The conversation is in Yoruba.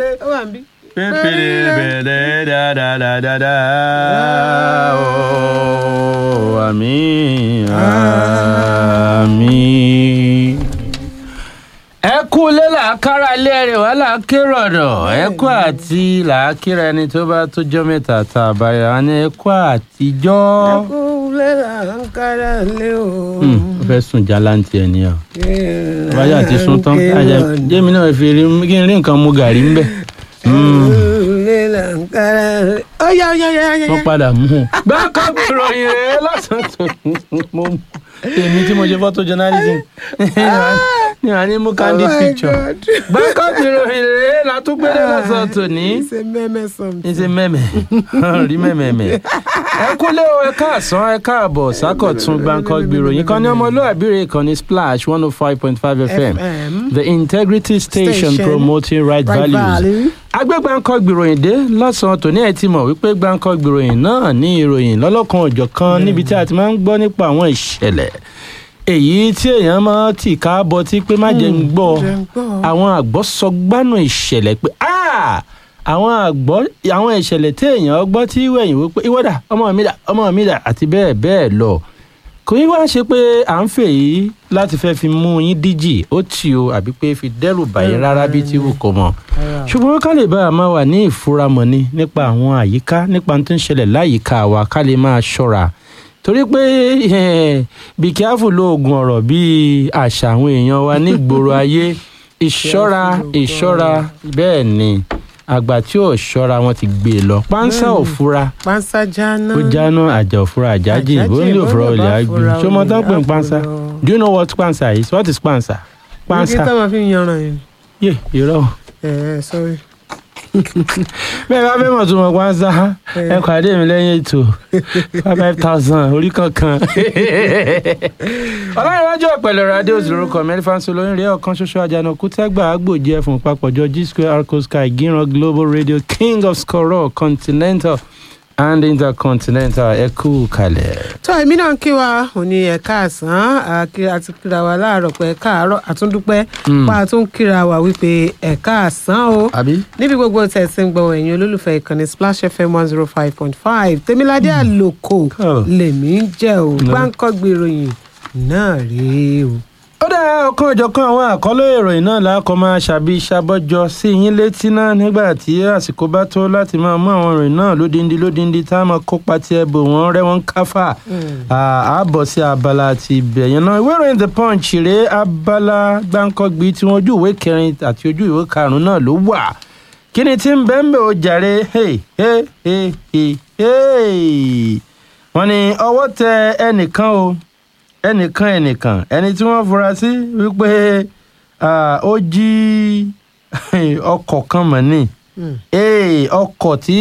dáre. ó wà ń bí. pépèrè bẹ̀rẹ̀ dáadáa ooo àmín àmín. ẹ kú lé làákàrà ilé rẹ̀ wá làákérò ọ̀dọ̀ ẹ kú àti làákìrà ẹni tó bá tó jọ́ mẹ́ta tá a bá yà á ní ẹ kú àtijọ́. ẹkú lẹ́la ń kára lé o. Hmm, ó fẹ́ sùn jálàntì ẹ̀ nìyà báyà ti sún tán àjẹ jẹ́mi náà fi rí kí n rí nǹkan mu gàrí ńbẹ̀. lẹ́la ń kára lé. ó yá ó yá ó yá ó yá. wọ́n padà mú un. gbáǹkọ́ ìròyìn rẹ̀ lọ́sàn-án tó mú èmi tí mo ṣe photo journalism ní wàá ní mú candid Oh my picture. God. gbáǹkọ́ ìròyìn rẹ̀ látúgbélé lọ́sàn-án tó ní. It's a meme something. ní ti mẹ́mẹ́ rí mẹ́mẹ́mẹ́. ẹ kúlé o ẹ káàsán ẹ káàbọ̀ sákọ̀tún gbáǹkọ́ ìròyìn kan ní ọmọlúwàbí rẹ̀ kan ní splash one oh five point five fm FM. the integrity station, Station. promoting right, Right values value. agbẹ́gbàǹkọ́ gbìròyìn dé lọ́sàn-án tòní ẹ̀ ti mọ̀ wípé gbàǹkọ́ gbìròyìn náà ní ìròyìn lọ́lọ́kan òjọ̀ kan níbi tí a ti máa ń gbọ́ nípa àwọn ìṣẹ̀lẹ̀ èyí tí èèyàn máa tì ká bọ tí pé má jẹ́ ń gbọ́ jẹ́ ń gbọ́. àwọn àgbọ̀ sọ gbánú ìṣẹ̀lẹ̀ pé "Ah! àwọn àgbọ̀ àwọn ìṣẹ̀lẹ̀ tí èèyàn gbọ́ tí wẹ̀yìn wípé ìwọ́dà ọmọ mi dà ọmọ mi dà àti bẹ́ẹ̀ bẹ́ẹ̀ lọ kò ní wá ṣe pé à ń fè yí láti fẹ́ fi mú yín díjì ó tì o àbí pé fi dẹ́rù bàyín rárá bí tí wù kó mọ̀ Ara. ṣùgbọ́n ká lè bá a máa wà ní ìfúramọ̀ ni nípa àwọn àyíká nípa tó ń ṣẹlẹ̀ láyìíká wa ká lè máa ṣọ́ra torí pé eh, be careful lóògùn ọ̀rọ̀ bíi àṣà àwọn èèyàn wa nígboro ayé ìṣọ́ra Careful ìṣọ́ra bẹ́ẹ̀ ni àgbà tí ò ṣọ́ra wọn ti gbé e lọ pánsá ò fura Pánsá jáná. ó jáná àjà ò fura àjájì Àjájì, ó ní òfurá bọ́lá olè bá àgbè fura ṣé mo tán olè pè ń á pánsá fura. do you know what pánsá is what is pánsá Kí pánsá tó máa fi ń yanran yẹn? yé irọ́ o. Ẹ ẹ sorry. bẹ́ẹ̀ bá fẹ́ mọ̀ tó mọ̀ pánsá ẹ pàdé mi lẹ́yìn ètò five five thousand orí kankan. ọlọ́runwájú ọ̀pẹ̀lẹ̀ radio lórúkọ mẹ́rìfánsó lóyún rí ọ̀kan ṣoṣo àjànàkú tẹ́gbà àgbòjì ẹ̀fún papọ̀jọ g square arco sky gíran global radio king of skoro continental and intercontinental ẹ kú kalẹ̀. tó èmi náà ń kí wa ò ní ẹ̀ka àsán àkí- àti kíra wa láàárọ̀ pé ẹ̀ka àárọ̀ àtúndúpẹ́ Mm. pa àtún kíra wa wípé ẹ̀ka àsán o àbí. níbi gbogbo tẹ̀sí ń gbọ́ ẹ̀yin olólùfẹ́ ìkànnì splash fm one zero five point five tèmiládé àlòkò Oh. lèmi ń jẹ́ o No. gbáǹkọ́gbì ìròyìn náà rèé o. ó dá ọ̀kan ìjọ̀kan àwọn àkọlé ìròyìn náà lákọ̀ máa ṣàbí ṣàbọ̀jọ sí yín létí náà nígbà tí àsìkò bá tó láti máa mú àwọn ìròyìn náà lódindi lódindi tá a máa kópa tí ẹ bò wọ́n rẹ́ wọ́n káfà àbọ̀ sí abala àti ibẹ̀ yẹn náà ìwé ìròyìn the punch rèé abala gbáǹkọ́gbì tí wọ́n ojú ìwé kẹrin àti ojú ìwé karùn-ún náà ló wà kí ni tí ń bẹ́ẹ̀ ń bẹ̀ ó jàre hey, hey, hey, hey, hey. wọ́n ní ọwọ́ tẹ ẹnìkan o ẹnìkan ẹnìkan ẹni tí wọ́n fura sí wípé ah, ó jí ọkọ̀ kan mọ̀ ní Mm. Ee, ọkọ̀ tí